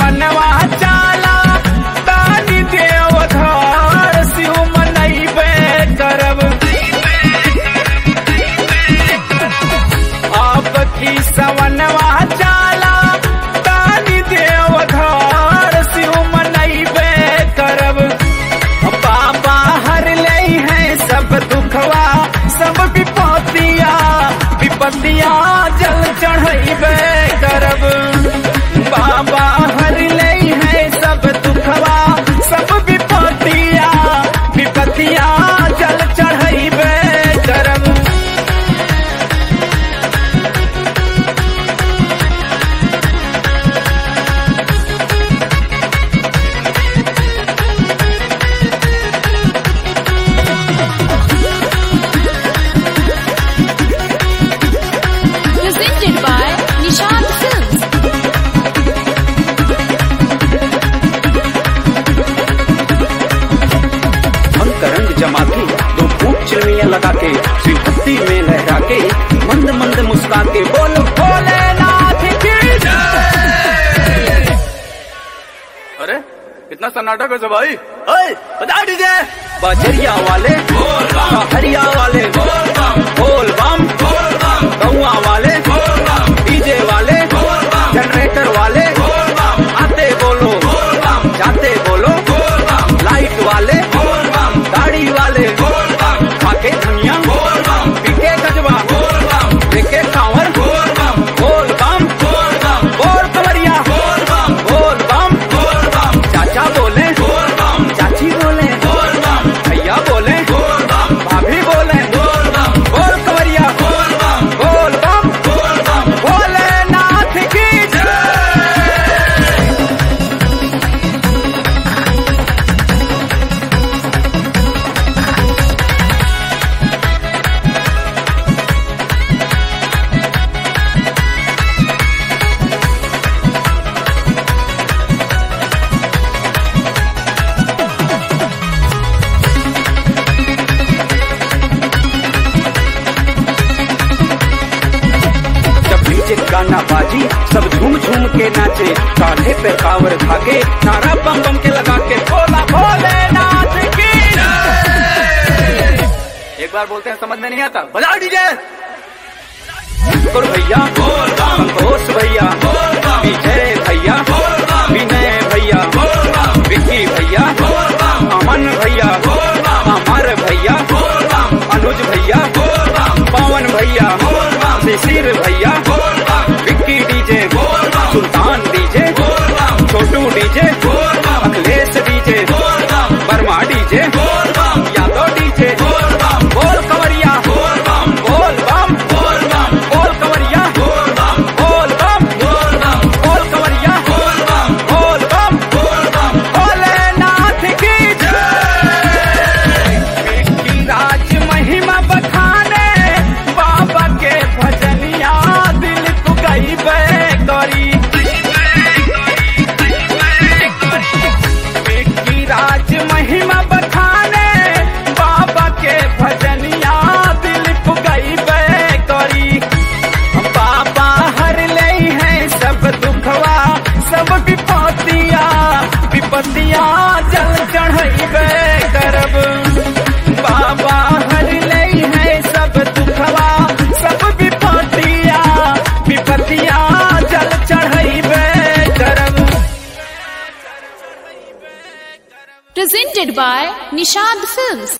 सवनवा चाला तानी देव धार शिव मनैबे करब आप की सवनवा चाला तानी देव धार शिव मनैबे करब बाबा हर ले हैं सब दुखवा सब विपत्तिया विपत्तिया जल चढ़ैबे करब बाबा हर ले हैं सब दुखवा सब विपत्तिया विपत्तिया जल चढ़ैबे करब Presented by Nishant Films. अंग रंग जमा के दो फूट चिलमिया लगा के श्री भक्ति में लहरा के मंद मंद मुस्का के बोल भोलेनाथ की जय अरे कितना सन्नाटा कर भाई ओए बजा दीजिए बजरिया वाले हरिया वाले बोल बम गौआ वाले डीजे वाले जनरेटर वाले आते बोलो जाते बोलो लाइट वाले गाड़ी वाले खाके धनिया पीके गजवा देखे कांवर बोल बम बोल कवरिया बोल बम चाचा बोले चाची बोले भैया बोले भाभी बोले बोल कवरिया बोल बम भोलेनाथ की जय जब डीजे गाना बाजी सब झूम झूम के नाचे कांधे पे कांवर धागे नारा बम बम के लगा के भोला भोलेनाथ की जय एक बार बोलते हैं समझ में नहीं आता बजा डीजे गुरु भैया संतोष भैया विजय भैया विनय भैया विक्की भैया अमन भैया अमर भैया अनुज भैया पवन भैया शिशिर भैया Vicky DJ Sultan DJ Chhotu DJ Akhilesh DJ Verma DJ Yadav DJ बोल कवरिया बोल बम बोल कवरिया बोल बम बोल कवरिया बोल बम भोलेनाथ की जय की राज महिमा बखाने बाबा के भजनिया दिल तू गईबे करी की राज महिमा बखाने बाबा के भजनिया दिल तू गईबे करी बाबा हर ले हैं सब दुखवा सब विपत्तिया विपत्तिया जल चढ़ैबे करब बाबा हर ले हैं सब दुखवा सब विपत्तिया विपत्तिया जल चढ़ैबे करब Presented by Nishant Films.